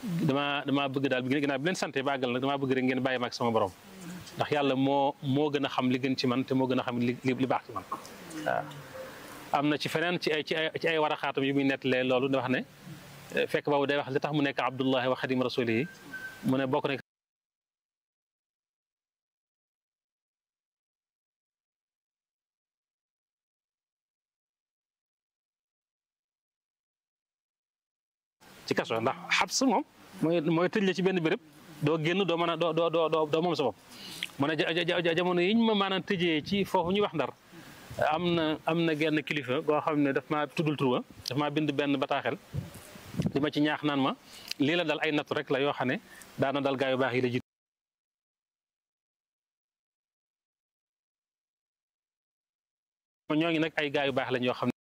damaa damaa bëgg daal bi ginnaaw bi leen sante bàggal nag damaa bëgg rek ngeen bàyyi ma ak sama borom ndax yàlla moo moo gën a xam li gën ci man te moo gën a xam li li baax ci man waaw am na ci feneen ci ay ci ay ci ay waraxaatam yu muy nettalee loolu da wax ne fekk boobu day wax li tax mu nekk abdullahi wa xadim rasulihi mu ne bokk na ci kaso ndax xabs moom mooy mooy tëj la ci benn béréb doo génn doo mën a doo doo doo doo moom sa bopp mu ne jamono yiñ ma maanaam tëjee ci foofu ñuy wax ndar am na am na genn kilifa goo xam ne daf maa tuddul turuwa daf maa bind benn bataaxel li ma ci ñaax naan ma lii la dal ay nattu rek la yoo xam ne daana dal gaa yu baax yi la jiitu ñoo ngi nag ay gaa yu baax lañ yoo xam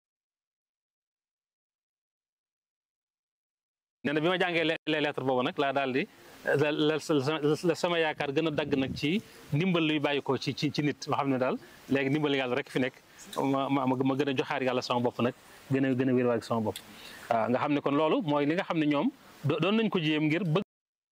nee na bi ma jàngee les lettres boobu nag laa daal di la sama yaakaar gën a dagg nag ci ndimbal luy bàyyi ko ci ci ci nit ma xam ne daal léegi ndimbal yàlla rek fi nekk ma ma ma gën a joxaar yàlla sama bopp nag gën a gën a wér sama bopp waaw nga xam ne kon loolu mooy li nga xam ne ñoom doon nañ ko jéem ngir bëgg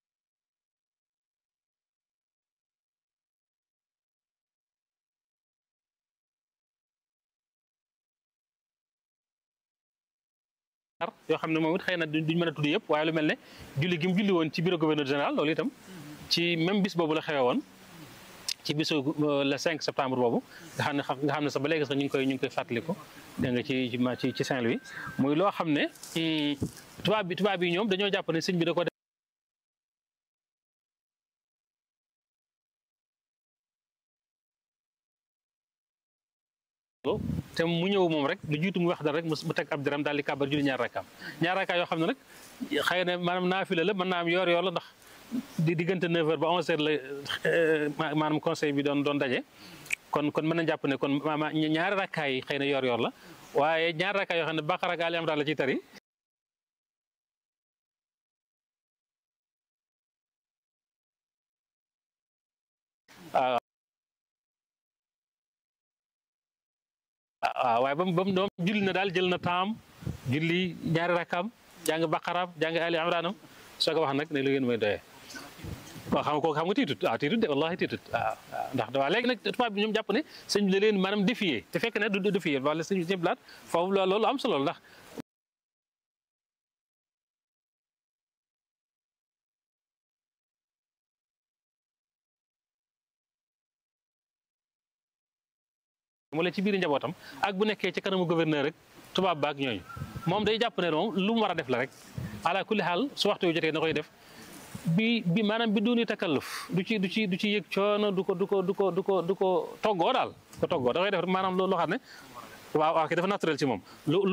yoo xam ne moom it xëy na duñ mën a tudd yëpp waaye lu mel ne julli gi mu julli woon ci bureau gouverneur général loolu itam ci même bis boobu la xewe woon ci bisu le 5 septembre boobu nga xam ne nga xam ne sax ba léegi sax ñu ngi koy ñu ngi koy fàttaliku dégg nga ci ci ci Saint-Louis muy loo xam ne tubaab bi tubaab yi ñoom dañoo jàpp ne sëñ bi da ko te mu ñëw moom rek lu jiitu mu wax dara rek mu teg ab diram daal di kàbbar julli ñaar rakkaam ñaar rakkaam yoo xam ne nag xëy na maanaam naafila la mën naa am yoor yoor la ndax di diggante 9h ba 11h la maanaam conseil bi doon doon daje kon kon mën na jàpp ne kon maanaam ñaari rakkaay yi xëy na yoor yoor la waaye ñaari rakkaay yoo xam ne Baqara ak Ali Imran la ciy tari waaw waaw waaye ba mu ba mu doom julli na daal jël na taam julli ñaari rakkaam jàng baqaraam jàng ali imranam soo ko wax nag ne lu ngeen mooy doyee koo xam koo xam nga tiitut waaw tiitut de wallahi tiitut waaw waaw ndax waa léegi nag tubaab bi ñoom jàpp ne sëñ bi la leen maanaam défier te fekk ne du défier wala sëñ bi blaat foofu loolu am solo ndax wala ci biir njabootam ak bu nekkee ci kanamu gouverneur rek tubaab baak ñooñu moom day jàpp ne moom lu mu war a def la rek ala kulli xaal su waxtu yu jotee na koy def bi bi maanaam bi duuni takalluf du ci du ci du ci yëg coono du ko du ko du ko du ko du ko toggoo daal ko toggoo da koy def maanaam loo xam ne waaw waaw dafa naturel ci moom lu lu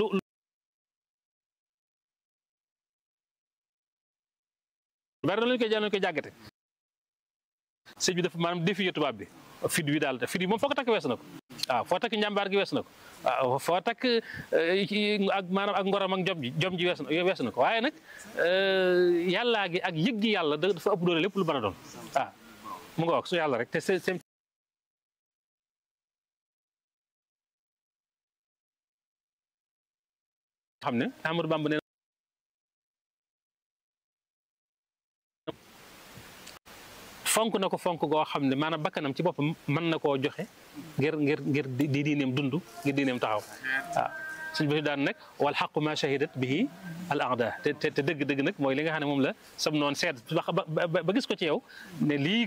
bari na lañu koy jàll koy jàggate sëñ bi dafa maanaam défier tubaab bi fit wi daal fit wi moom foo ko takk weesu na ko waaw foo takk njàmbaar gi weesu na ko waaw foo takk ak maanaam ak ngoram ak jom ji jom ji weesu na weesu na ko waaye nag yàllaa gi ak yëg gi yàlla dafa ëpp doole lépp lu mën a doon waaw mu nga wax su yàlla rek te seen xam ne Amadou Bamba nee fonk na ko fonk goo xam ne maanaam bakkanam ci boppam mën na koo joxe ngir ngir ngir di diineem dund ngir diineem taxaw waaw suñ bi daan nag wal xaqu ma shahidat bihi al aada te te dëgg-dëgg nag mooy li nga xam ne moom la sam noon seet ba gis ko ci yow ne lii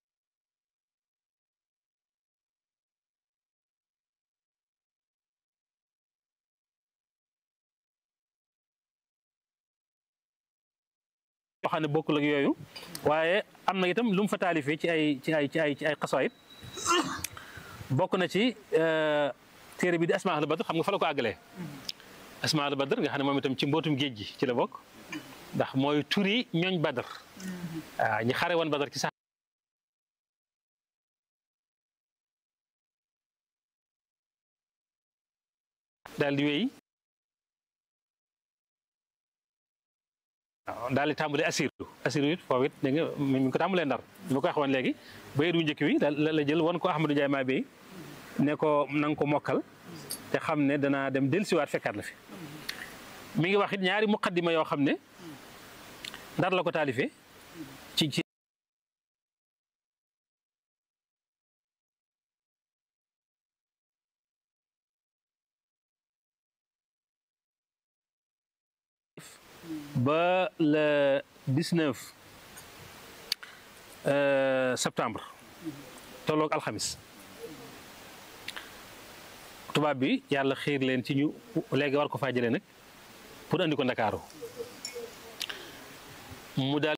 yoo xam ne bokkul ak yooyu waaye am na itam lu mu fa taalifee ci ay ci ay ci ay ci ay xasaayit bokk na ci téere bi di asmaa al badr xam nga fa la ko àggalee asmaa al badr nga xam ne moom itam ci mbootum géej gi ci la bokk ndax mooy turi ñooñ badr waaw ñi xare woon badr ci sax daal di wéy waaw daal di tàmbali assiru assiru it foofu it dégg nga mi ngi ko tàmbalee ndar li ma ko waxoon léegi bayit wu njëkk wi la la jël wan ko Ahmadou Ndiaye maa bay ne ko na nga ko mokkal te xam ne danaa dem dellusiwaat fekkaat la fi mi ngi wax it ñaari muqaddima yoo xam ne ndar la ko taalifee ci ci ba le 19 septembre tolloog alxamis tubaab bi yàlla xiir leen ci ñu léegi war ko faa jëlee nag pour andi ko ndakaaru mu daal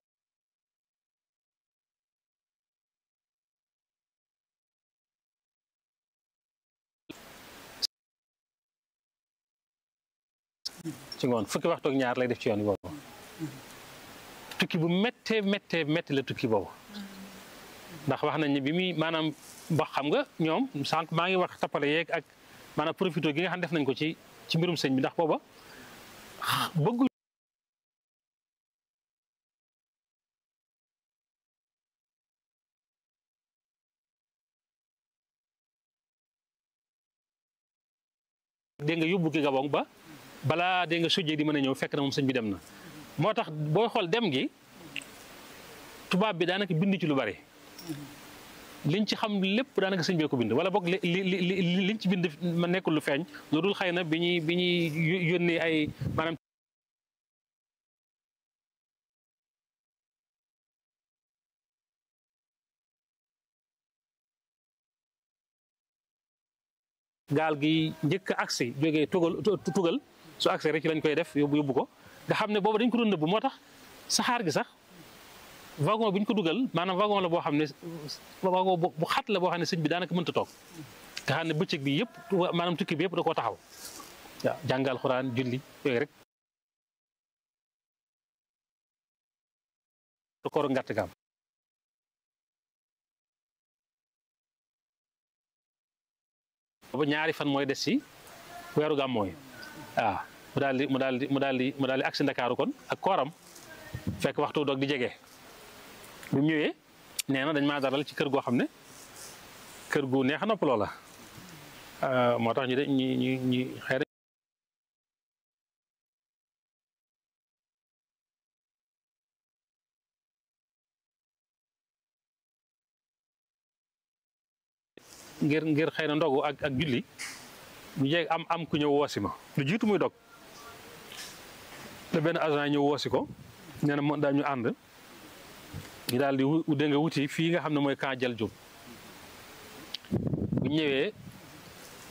ci ngoon fukki waxtu ak ñaar lay def ci yoon boobu tukki bu méttee méttee métti la tukki boobu ndax wax nañ ne bi muy maanaam ba xam nga ñoom sànq maa ngi wax tappale yeeg ak maanaam profité gi nga xam def nañ ko ci ci mbirum sëñ bi ndax booba bëggu dégg nga yóbbu ki Gabon ba balaa dégg nga sujjee di mën a ñëw fekk na moom sëñ bi dem na moo tax booy xool dem gi tubaab bi daanaka bind ci lu bari liñ ci xam lépp daanaka sëñ bee ko bind wala boog li li li liñ ci bind ma nekkul lu feeñ lu dul xëy na bi ñuy bi ñuy yónnee ay maanaam gaal gi njëkk a agsi jógee tugal tugal su agsi rek ci lañ koy def yóbbu yóbbu ko nga xam ne boobu dañ ko doon nëbb moo tax saxaar gi sax wagon bi ñu ko dugal maanaam wagon la boo xam ne wagon bu xat la boo xam ne sëñ bi daanaka mënta toog nga xam ne bëccëg bi yëpp maanaam tukki bi yëpp da koo taxaw waaw jàngal xuraan julli yooyu rek da koor ngàtt gaam boobu ñaari fan mooy des ci weeru gàmm mooy waaw mu daal di mu daal di mu daal di mu daal di agsi Ndakaaru kon ak kooram fekk waxtu doog di jege bi mu ñëwee nee na dañ maa daral ci kër goo xam ne kër gu neex a noppaloo la moo tax ñu de ñu ñu ñu xëy na ngir ngir xëy na ndogu ak ak julli ñu jeeg am am ku ñëw woosi ma lu jiitu muy dog te benn agent ñëw woosi ko nee na moo dañu ànd ñu daal di wu dégg nga wuti fii nga xam ne mooy camp Jal Diop bu ñëwee